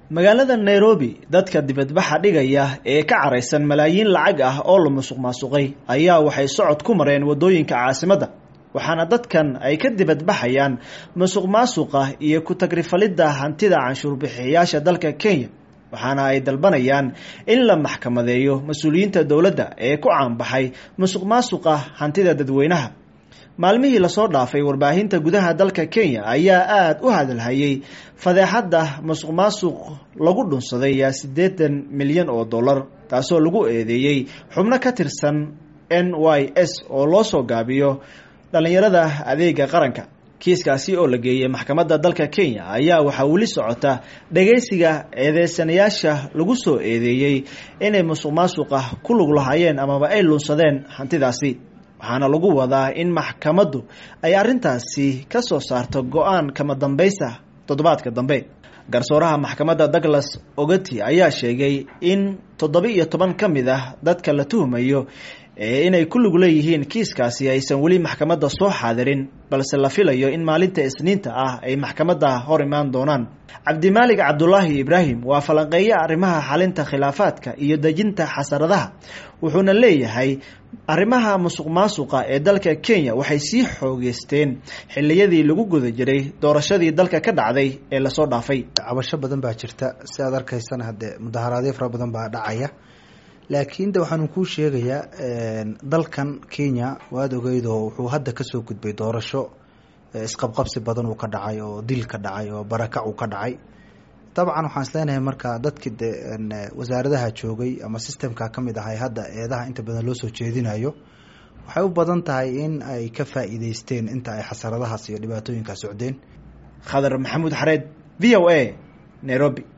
magaalada nairobi dadka dibadbaxa dhigaya ee ka caraysan malaayiin lacag ah oo la musuq maasuqay ayaa waxay socod ku mareen waddooyinka caasimadda waxaana dadkan ay ka dibadbaxayaan musuq maasuqa iyo ku-tagrifalidda hantida canshuurbixiyayaasha dalka kenya waxaana ay dalbanayaan in la maxkamadeeyo mas-uuliyiinta dowladda ee ku caanbaxay musuq maasuqa hantida dadweynaha maalmihii lasoo dhaafay warbaahinta gudaha dalka kenya ayaa aada u hadalhayay fadeexadda musuq maasuq lagu dhunsaday yaa siddeetan milyan oo dollar taasoo lagu eedeeyey xubno ka tirsan n y s oo loo soo gaabiyo dhallinyarada adeega qaranka kiiskaasi oo la geeyey maxkamadda dalka kenya ayaa waxaa weli socota dhageysiga eedeysanayaasha lagu soo eedeeyey inay musuq maasuqa ku lug lahaayeen amaba ay lunsadeen hantidaasi waxaana lagu wadaa in maxkamaddu ay arrintaasi ka soo saarto go-aan kama dambaysa toddobaadka dambe garsooraha maxkamadda douglas ogati ayaa sheegay in toddoba iyo toban ka mid ah dadka la tuhmayo inay ku lug leeyihiin kiiskaasi aysan weli maxkamadda soo xaadirin balse la filayo in maalinta isniinta ah ay maxkamadda hor imaan doonaan cabdimaalig cabdulaahi ibraahim waa falanqeeye arrimaha xalinta khilaafaadka iyo dejinta xasaradaha wuxuuna leeyahay arrimaha musuq maasuqa ee dalka kenya waxay sii xoogeysteen xiliyadii lagu guda jiray doorashadii dalka ka dhacday ee lasoo dhaafay cabasho badan baa jirta si aad arkaysana haddee mudaharaadyo fara badan baa dhacaya laakiin de waxaanu kuu sheegayaa dalkan kenya waad ogeydoo wuxuu hadda kasoo gudbay doorasho isqabqabsi badan uu ka dhacay oo dil ka dhacay oo barakac uu ka dhacay dabcan waxaan isleenahay marka dadkii de wasaaradaha joogay ama systemka kamid ahay hadda eedaha inta badan loo soo jeedinayo waxay u badan tahay in ay ka faa'iideysteen inta ay xasaradahaas iyo dhibaatooyinkaa socdeen khadar maxamuud xareed v o a nairobi